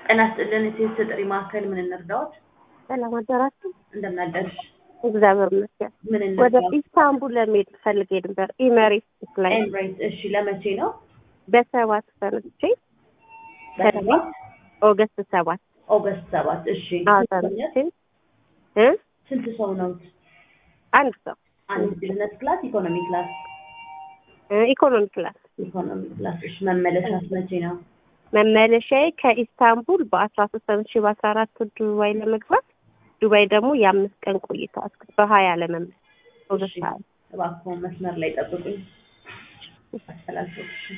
ጤና ይስጥልን የሴት ጥሪ ማዕከል ምን እንርዳዎት? ሰላም አደራችሁ። እንደምን አደርሽ? እግዚአብሔር ይመስገን። ምን ወደ እንርዳዎት? ኢስታንቡል ለመሄድ ፈልጌ ነበር። ኢሜሬትስ ላይ ኤምሬት እሺ፣ ለመቼ ነው? በሰባት ተነስቼ በሰባት ኦገስት ሰባት ኦገስት ሰባት እሺ። አዎ ስንት ሰው ተነስቼ ነዎት? እ ስንት ሰው ነው? አንድ ሰው አንድ ቢዝነስ ክላስ፣ ኢኮኖሚ ክላስ? እ ኢኮኖሚ ክላስ ኢኮኖሚ ክላስ እሺ። መመለሻስ መቼ ነው? መመለሻዬ ከኢስታንቡል በአስራ ሶስት ተነስቼ በአስራ አራት ዱባይ ለመግባት ዱባይ ደግሞ የአምስት ቀን ቆይታ እስከ በሀያ ለመመለስ ኦገስት እሺ። ሀያ እባክዎ መስመር ላይ ጠብቁኝ። አስተላልፎት እሺ።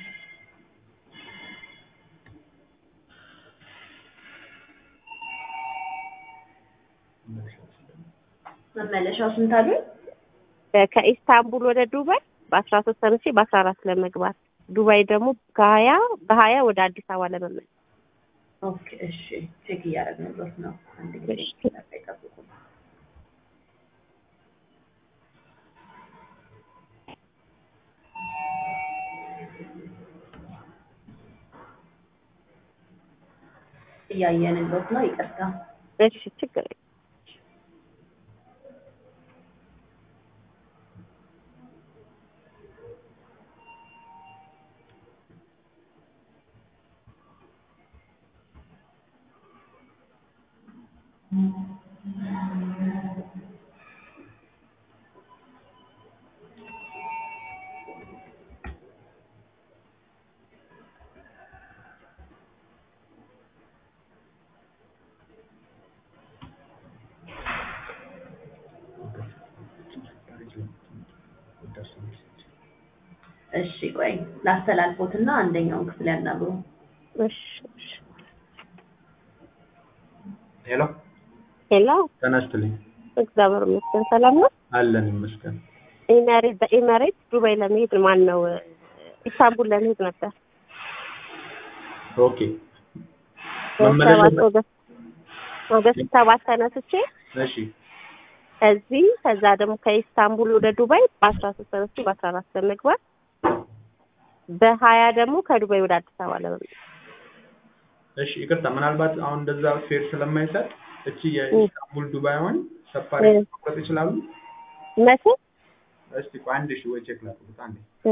መመለሻው ስንት አሉኝ? በ- ከኢስታንቡል ወደ ዱባይ በአስራ ሶስት ተነስቼ በአስራ አራት ለመግባት ዱባይ ደግሞ ከሀያ በሀያ ወደ አዲስ አበባ ለመመለስ ኦኬ እሺ። ቼክ እያደረግንበት ነው። አንድ ጊዜ እሺ። መስመር ላይ ጠብቁ። እያየንበት ነው። ይቅርታ። እሺ ችግር የለም። እሺ ቆይ ላስተላልፎትና አንደኛውን ክፍል ያናግሩ። እሺ እሺ ሄሎ ሄሎ ጤና ይስጥልኝ። እግዚአብሔር ይመስገን ሰላም ነው። አለን ይመስገን። ኢሜሬት በኢሜሬት ዱባይ ለመሄድ ማን ነው ኢስታንቡል ለመሄድ ነበር። ኦኬ መመለሻ ሰባት ኦገስት ኦገስት ሰባት ተነስቼ እሺ ከዚህ ከዛ ደግሞ ከኢስታንቡል ወደ ዱባይ በአስራ ሶስት ተነስቼ በአስራ አራት ለመግባት በሀያ ደግሞ ከዱባይ ወደ አዲስ አበባ ለመምጣት እሺ ይቅርታ፣ ምናልባት አሁን እንደዛ ፌር ስለማይሰጥ እቺ የኢስታንቡል ዱባይዋን ሰፋሪ እ። መቁረጥ ይችላሉ? መቼ እስቲ ቆይ አንድ ሺህ ወይ ቼክ ላድርጉት አንዴ። እ፣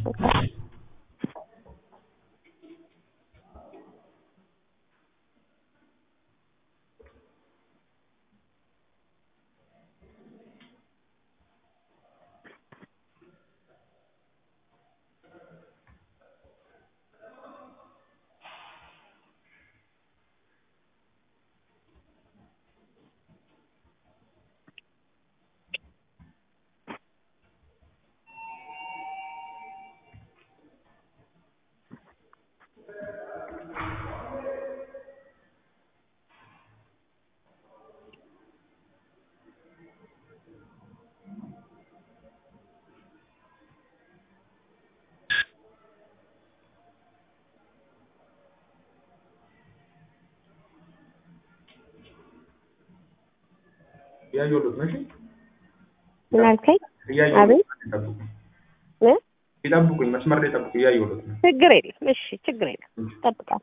እያየሁት ነው። እሺ ምን አልከኝ? እያየሁት አቤት። ነው። ይጠብቁኝ እ? ይጠብቁኝ፣ መስመር ላይ ጠብቁኝ። እያየሁት ነው። ችግር የለም። እሺ ችግር የለም። እጠብቃለሁ።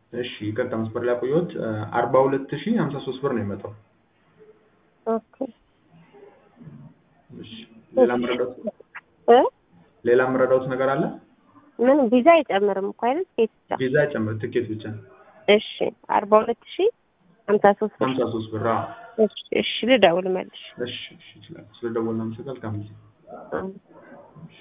እሺ ይቅርታ መስመር ላይ ቆየሁት። አርባ ሁለት ሺህ ሀምሳ ሶስት ብር ነው የመጣው። ኦኬ እሺ ሌላ የምረዳውት እ ሌላ የምረዳውት ነገር አለ? ምን ቪዛ አይጨምርም እኮ አይደል? ሴት ብቻ። ቪዛ ጨምር ትኬት ብቻ እሺ አርባ ሁለት ሺህ ሀምሳ ሶስት ብር። ሀምሳ ሶስት ብር። አዎ እሺ እሺ ልደውል መልሽ። እሺ እሺ ይችላል። ስለደወልን አመሰግናለሁ። መልካም ጊዜ። አዎ